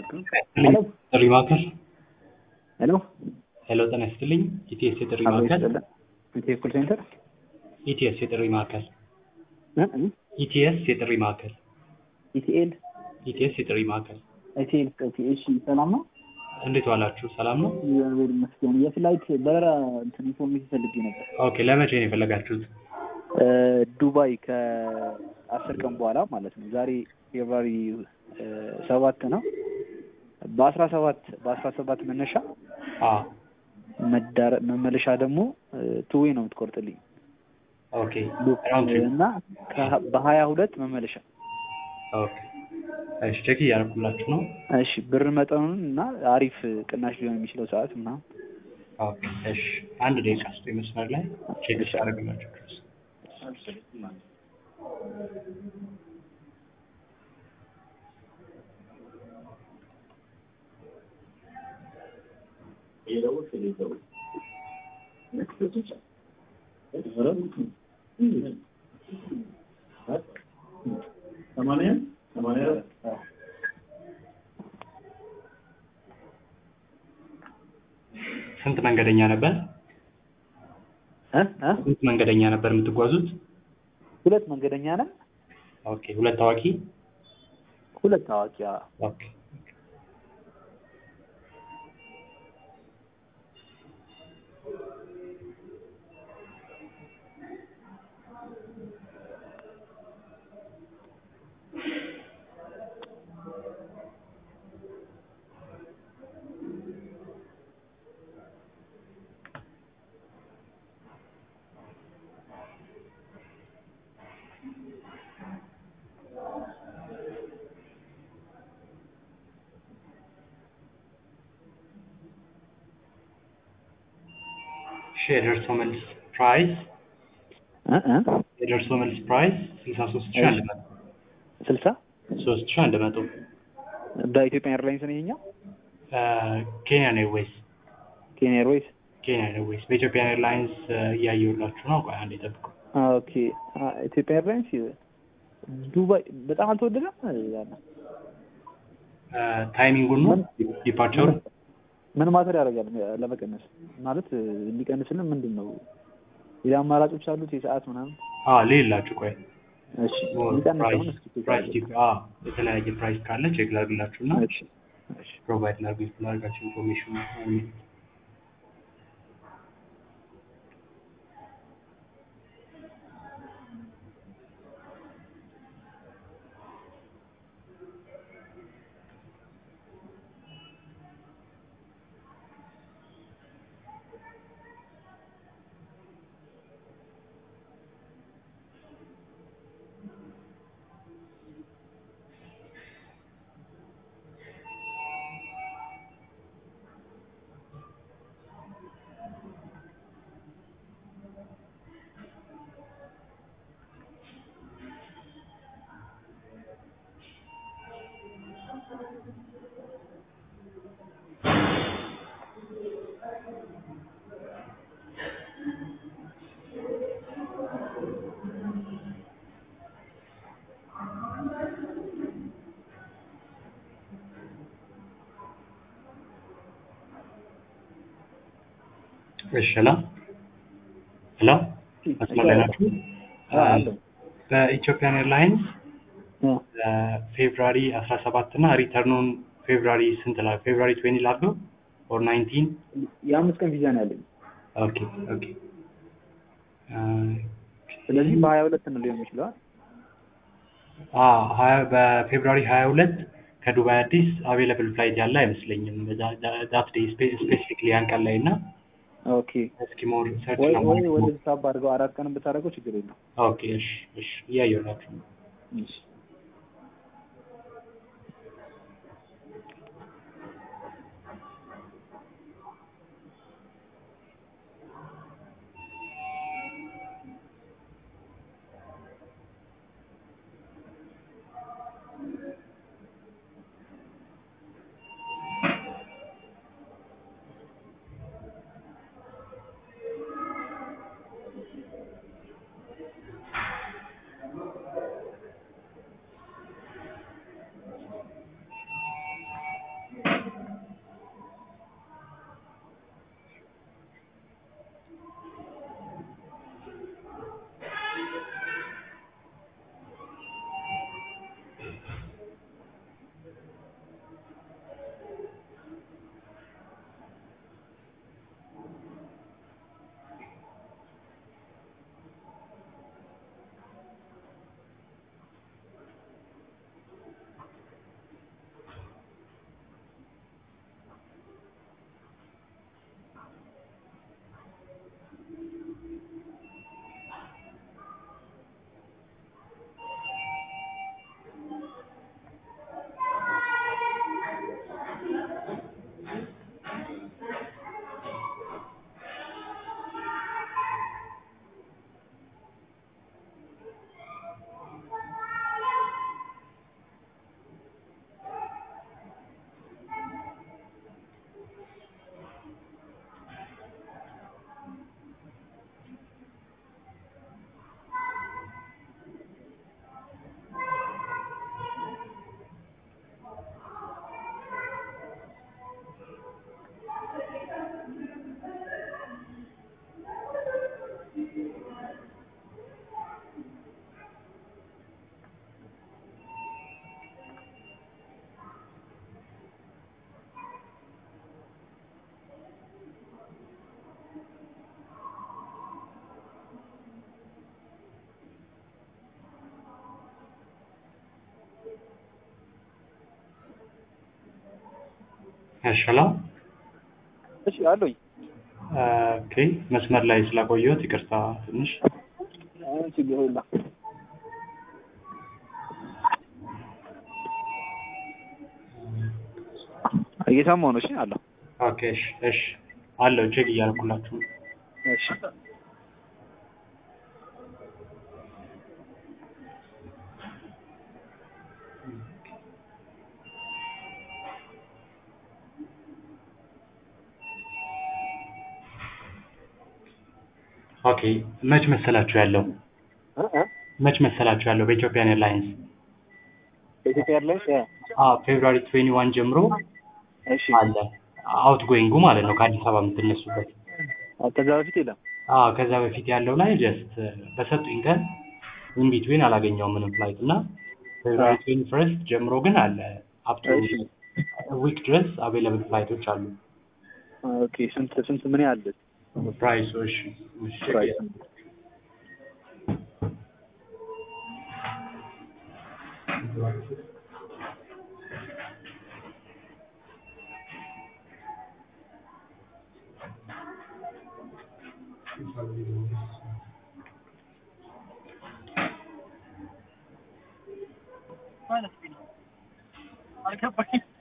ሄሎ ጥሪ ማዕከል ሄሎ ሄሎ ጤና ይስጥልኝ ኢቲኤስ የጥሪ አብሮ ማዕከል ይስጥልን። ኢትዮ ኮል ሴንተር ኢቲኤስ የጥሪ ማዕከል እ እ ኢቲኤስ የጥሪ ማዕከል ኢቲኤል ኢቲኤስ የጥሪ ማዕከል ኢቲኤል ኦኬ፣ እሺ ሰላም ነው? እንዴት ዋላችሁ ሰላም ነው እግዚአብሔር ይመስገን። የፍላይት በረራ እንትን ኢንፎርሜሽን ፈልጌ ነበር። ኦኬ ለመቼ ነው የፈለጋችሁት እ ዱባይ ከአስር ቀን በኋላ ማለት ነው። ዛሬ ፌብራሪ እ ሰባት ነው። በአስራ ሰባት በአስራ ሰባት መነሻ አ መዳረ መመለሻ ደግሞ ቱዌ ነው የምትቆርጥልኝ ኦኬ ራውንድ ትሪፕ እና ከ- በሀያ ሁለት መመለሻ ኦኬ እሺ ቼክ እያደረኩላችሁ ነው እሺ ብር መጠኑን እና አሪፍ ቅናሽ ሊሆን የሚችለው ሰዓት ምናምን ኦኬ እሺ አንድ ደቂቃ ስጡ መስመር ላይ ቼክ ያደረግላችሁ ድረስ ስንት መንገደኛ ነበር እ እ ስንት መንገደኛ ነበር የምትጓዙት ሁለት መንገደኛ ነን። ኦኬ ሁለት ታዋቂ ሁለት ታዋቂ አዎ። ኦኬ እሺ የደርሶ መልስ ፕራይስ እ እ የደርሶ መልስ ፕራይስ ስልሳ ሶስት ሺህ አንድ መቶ ስልሳ ሶስት ሺህ አንድ መቶ በኢትዮጵያ ኤርላይንስ ነው ይሄኛው። ኬንያ ኤርዌይስ ኬንያ ኤርዌይስ ኬንያ ኤርዌይስ በኢትዮጵያ ኤርላይንስ እያየሁላችሁ ነው ቆይ አንዴ ጠብቁ ኦኬ። አ- ኢትዮጵያ ኤርላይንስ ዱባይ በጣም አልተወደደም። ያለ ታይሚንጉን ነው ዲፓርቸሩ ምን ማተር ያደርጋል ለመቀነስ ማለት እንዲቀንስልን ምንድን ነው ሌላ አማራጮች አሉት የሰዓት ምናምን? አ ሌላችሁ ቆይ እሺ ሊቀንሰውን እስኪ ቼክ ፕራይስ አድርግ። ዲፕ አ የተለያየ ፕራይስ ካለ ቼክ ላድርግላችሁ እና እሺ እሺ ፕሮቫይድ ላድርግ ላድርጋችሁ ኢንፎርሜሽን እሺ ሄሎ ሄሎ መስመር ላይ ናችሁ አ አለው በኢትዮጵያን ኤርላይንስ አ ፌብራሪ አስራ ሰባት እና ሪተርኑን ፌብራሪ ስንት ላ ፌብራሪ ትዌንቲ ላድርገው ኦር ናይንቲን የአምስት ቀን ቪዛ ነው ያለኝ። ኦኬ ኦኬ ስለዚህ በሀያ ሁለት ነው ሊሆን ይችላል። አ ሀያ በፌብራሪ ሀያ ሁለት ከዱባይ አዲስ አቬለብል ፍላይት ያለ አይመስለኝም ዳት ዴይ ስፔሲፊክሊ ያን ቀን ላይ እና ኦኬ እስኪ ሞር ሰርች ወይ ወይ ለማድረግ ወደ ሳብ አድርገው አራት ቀን ብታደርገው ችግር የለም። ኦኬ እሺ እሺ እያየሁላችሁ ነው እሺ እሺ ሄሎ እሺ አለኝ። ኦኬ መስመር ላይ ስላቆየሁት ይቅርታ ትንሽ ችግር የለም። እየሰማሁ ነው። እሺ አለሁ። ኦኬ እሺ እሺ አለው ቼክ እያደረኩላችሁ ነው። እሺ ኦኬ መች መሰላችሁ ያለው እ እ መች መሰላችሁ ያለው በኢትዮጵያን ኤርላይንስ በኢትዮጵያ ኤርላይንስ አዎ ፌብሩዋሪ 21 ጀምሮ እሺ አለ አውት ጎይንጉ ማለት ነው ከአዲስ አበባ የምትነሱበት ከዛ በፊት የለም። አዎ ከዛ በፊት ያለው ላይ ጀስት በሰጡኝ ቀን ኢንቢትዊን አላገኘውም ምንም ፍላይት እና ፌብሩዋሪ 21 ጀምሮ ግን አለ አፕቱ እሺ ዊክ ድረስ አቬይለብል ፍላይቶች አሉ ኦኬ ስንት ስንት ምን ያህል ፕራይሱ እሺ እሺ ፕራይስ? አልገባኝም።